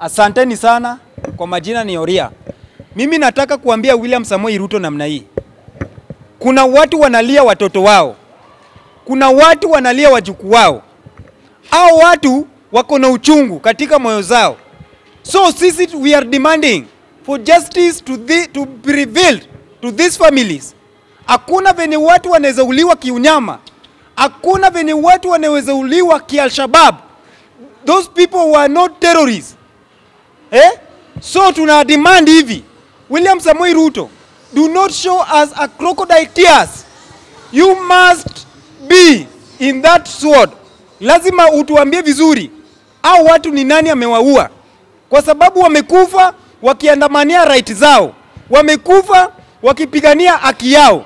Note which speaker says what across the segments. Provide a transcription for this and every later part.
Speaker 1: Asanteni sana kwa majina ni Oria. Mimi nataka kuambia William Samoei Ruto namna hii. Kuna watu wanalia watoto wao, kuna watu wanalia wajukuu wao, au watu wako na uchungu katika moyo zao. So sisi we are demanding for justice to, the, to be revealed to these families. Hakuna venye watu wanaweza uliwa kiunyama, hakuna venye watu wanaweza uliwa kialshabab. Those people were not terrorists. Eh? So tuna demand hivi, William Samoei Ruto, do not show us a crocodile tears. You must be in that sword. Lazima utuambie vizuri au watu ni nani amewaua, kwa sababu wamekufa wakiandamania right zao, wamekufa wakipigania haki yao.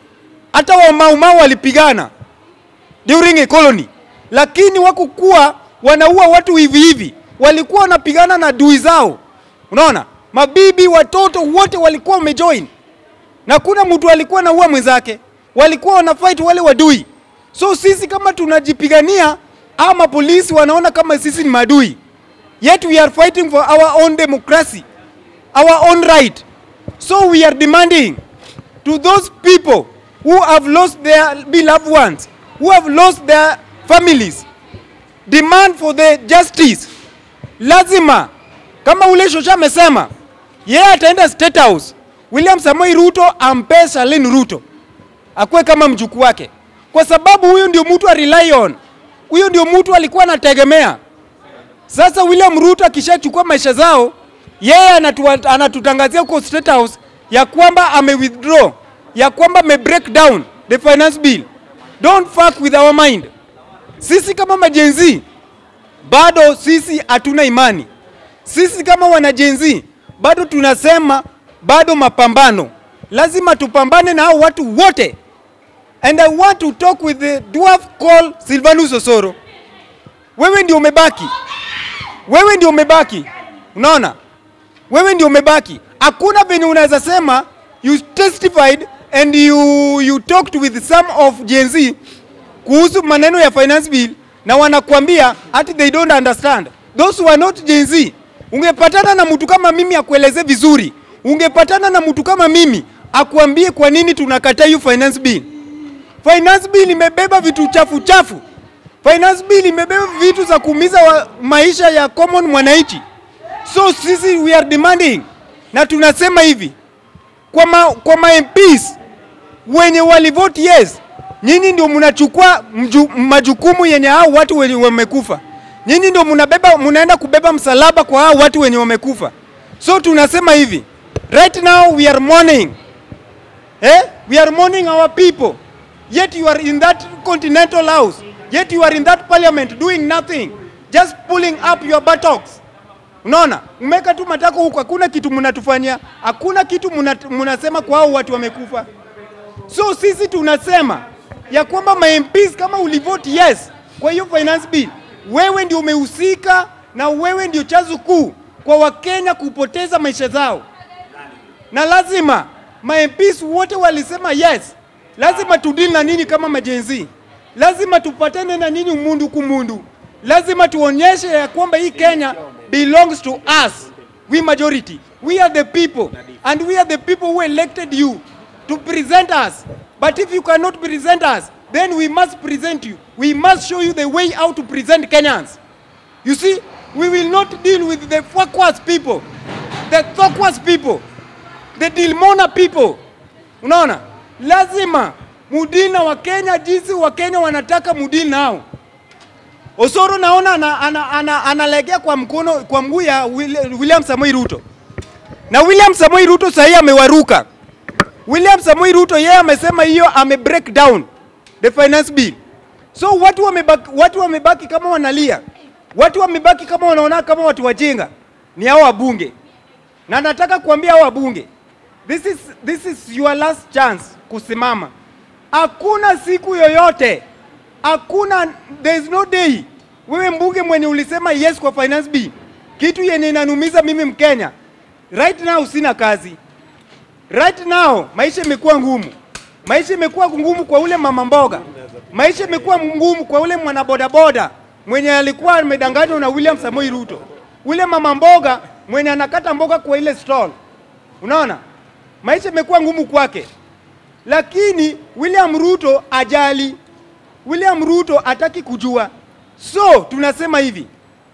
Speaker 1: Hata wamaumau walipigana during a colony, lakini wakukuwa wanaua watu hivi hivi, walikuwa wanapigana na dui zao. Unaona, mabibi, watoto wote walikuwa wamejoin, na kuna mtu alikuwa anaua mwenzake, walikuwa wanafight wale wadui. So sisi kama tunajipigania, ama polisi wanaona kama sisi ni madui, yet we are fighting for our own democracy, our own right. So we are demanding to those people who have lost their beloved ones, who have lost their families, demand for the justice. Lazima kama ule shosha amesema yeye ataenda State House, William Samoei Ruto ampe Shalin Ruto akuwe kama mjukuu wake, kwa sababu huyu ndio mtu a rely on, huyu ndio mtu alikuwa anategemea. Sasa William Ruto akishachukua maisha zao, yeye anatu, anatutangazia huko State House ya kwamba ame withdraw, ya kwamba ame break down the finance bill. Don't fuck with our mind. Sisi kama majenzi bado sisi hatuna imani. Sisi kama wanajenzi bado tunasema bado mapambano, lazima tupambane na hao watu wote. And I want to talk with the dwarf called Silvanus Osoro. Wewe ndio umebaki, wewe ndio umebaki, unaona, wewe ndio umebaki. Hakuna venye unaweza sema you testified and you, you talked with some of Gen Z kuhusu maneno ya finance bill na wanakuambia ati they don't understand. Those who are not Gen Z. Ungepatana na mtu kama mimi akueleze vizuri, ungepatana na mtu kama mimi akuambie kwa nini tunakataa hiyo finance bill. Finance bill imebeba vitu chafu chafu. Finance bill imebeba vitu za kuumiza wa maisha ya common mwananchi. So sisi we are demanding na tunasema hivi kwa ma, kwa ma MPs wenye walivote yes, nyinyi ndio mnachukua mju, majukumu yenye hao watu wenye wamekufa. Nyinyi ndio mnabeba, mnaenda kubeba msalaba kwa hao watu wenye wamekufa. So tunasema hivi right now we are mourning eh? we are mourning our people yet you are in that continental house yet you are in that parliament doing nothing just pulling up your buttocks unaona umeka tu matako huko hakuna kitu mnatufanyia hakuna kitu mnasema kwa hao watu wamekufa so sisi tunasema ya kwamba ma MPs kama ulivote yes kwa hiyo finance bill wewe ndio umehusika na wewe ndio chanzo kuu kwa wakenya kupoteza maisha zao na lazima ma MPs wote walisema yes lazima tudili na nini kama majenzi, lazima tupatane na nini umundu kumundu, lazima tuonyeshe ya kwamba hii Kenya belongs to us, we majority, we are the people and we are the people who elected you to present us. But if you cannot present us, then we must present you. We must show you the way how to present Kenyans. You see, we will not deal with the Fakwas people, the Thokwas people, the Dilmona people. Unaona? lazima mudili na Wakenya jinsi Wakenya wanataka mudili nao. Osoro naona analegea ana, ana, ana, ana kwa mkono kwa mguu ya William Samoei Ruto, na William Samoei Ruto sahii amewaruka. William Samoei Ruto yeye amesema hiyo ame break down the finance bill, so watu wamebaki, watu wamebaki kama wanalia, watu wamebaki kama wanaona kama watu wajinga ni hao wabunge, na nataka kuambia hao wabunge This is, this is your last chance kusimama. Hakuna siku yoyote, hakuna, there is no day wewe mbunge mwenye ulisema yes kwa finance bill, kitu yenye inanumiza mimi Mkenya. Right now sina kazi, right now maisha imekuwa ngumu, maisha imekuwa ngumu kwa ule mama mboga, maisha imekuwa ngumu kwa ule mwanabodaboda mwenye alikuwa amedanganywa na William Samoei Ruto. ule mama mboga mwenye anakata mboga kwa ile stall. Unaona, maisha imekuwa ngumu kwake, lakini William Ruto ajali. William Ruto hataki kujua, so tunasema hivi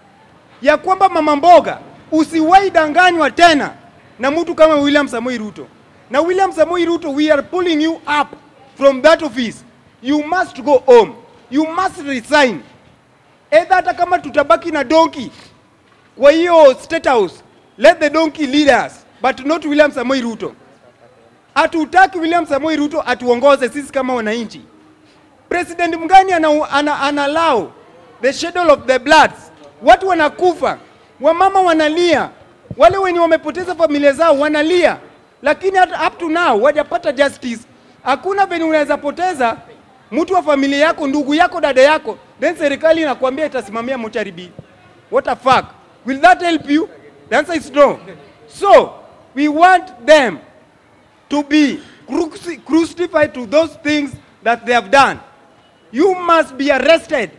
Speaker 1: ya kwamba mama mboga, usiwahi danganywa tena na mtu kama William Samoei Ruto. Na William Samoei Ruto, we are pulling you up from that office. You must go home. You must resign. Either hata kama tutabaki na donkey kwa hiyo state house, let the donkey lead us, but not William Samoei Ruto. Hatutaki William Samoei Ruto atuongoze sisi kama wananchi. President mgani ana, ana, ana allow the schedule of the bloods? Watu wanakufa, wamama wanalia, wale wenye wamepoteza familia zao wanalia, lakini hata up to now wajapata justice. Hakuna venye unaweza poteza mtu wa familia yako, ndugu yako, dada yako, then serikali inakwambia itasimamia mochari bill. What the fuck? Will that help you? The answer is no. So we want them to be cruci- crucified to those things that they have done. You must be arrested.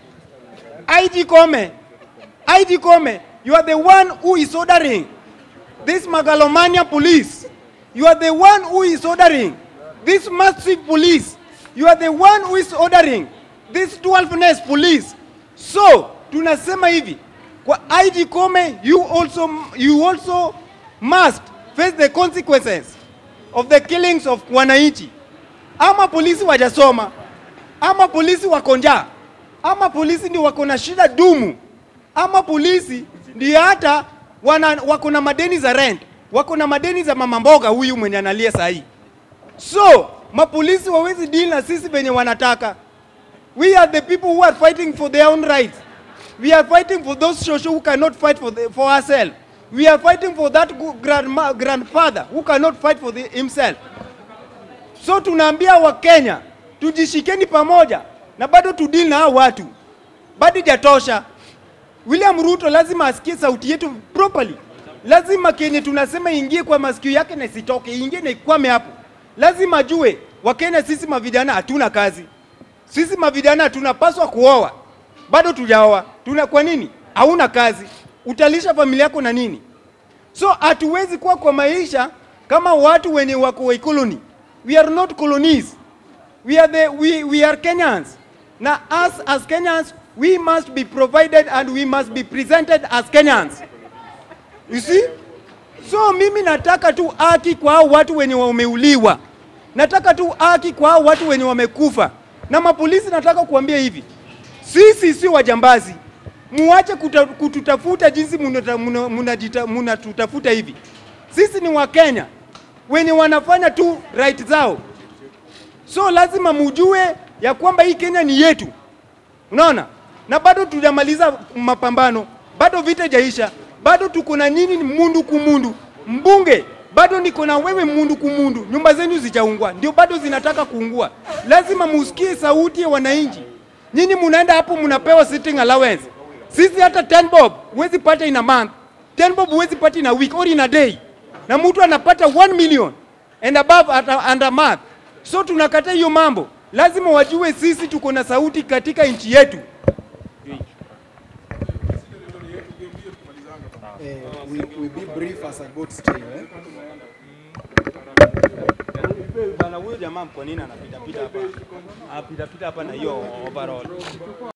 Speaker 1: IG Kome, IG Kome, you are the one who is ordering this Magalomania police. You are the one who is ordering this massive police. You are the one who is ordering this 12ness police. So, tunasema hivi, kwa IG Kome, you also, you also must face the consequences of the killings of wananchi. Ama polisi wajasoma, ama polisi wako njaa, ama polisi ndio wako na shida dumu, ama polisi ndio hata wana, wako na madeni za rent, wako na madeni za mama mboga huyu mwenye analia saa hii. So mapolisi wawezi deal na sisi venye wanataka. We are the people who are fighting for their own rights. We are fighting for those social who cannot fight for, the, for ourselves. We are fighting for that gu- grandma, grandfather who cannot fight for the, himself. So tunaambia Wakenya tujishikeni pamoja na bado tudili na hao watu, bado jatosha. William Ruto lazima asikie sauti yetu properly. Lazima kenye tunasema ingie kwa masikio yake na isitoke, ingie na ikwame hapo. Lazima ajue Wakenya sisi mavijana hatuna kazi, sisi mavijana tunapaswa kuoa, bado tujaoa. Tuna kwa nini? Hauna kazi, utalisha familia yako na nini? So hatuwezi kuwa kwa maisha kama watu wenye wako wa colony. We are not colonies. We are the we, we are Kenyans. Na us as Kenyans we must be provided and we must be presented as Kenyans. You see? So mimi nataka tu haki kwa hao watu wenye wameuliwa. Nataka tu haki kwa hao watu wenye wamekufa. Na mapolisi nataka kuambia hivi. Sisi si wajambazi. Muache kuta, kututafuta jinsi munatutafuta muna, muna, muna, muna hivi. Sisi ni Wakenya wenye wanafanya tu right zao. So lazima mujue ya kwamba hii Kenya ni yetu. Unaona? Na bado tujamaliza mapambano, bado vita jaisha, bado tuko na nyinyi ni mundu kumundu. Mbunge bado niko na wewe mundu kumundu, nyumba zenyu zijaungwa, ndio bado zinataka kuungua. Lazima musikie sauti ya wananchi. Nyinyi munaenda hapo munapewa sitting allowance. Sisi hata 10 bob huwezi pata in a month, 10 bob huwezi pata in a week or in a day, na mtu anapata 1 million and above at a, and a month. So tunakata hiyo mambo, lazima wajue sisi tuko na sauti katika nchi yetu.
Speaker 2: Eh, we, we be brief as I got string, eh?
Speaker 1: Bana huyo jamaa kwa nini anapita pita hapa? Anapita pita hapa na hiyo overall.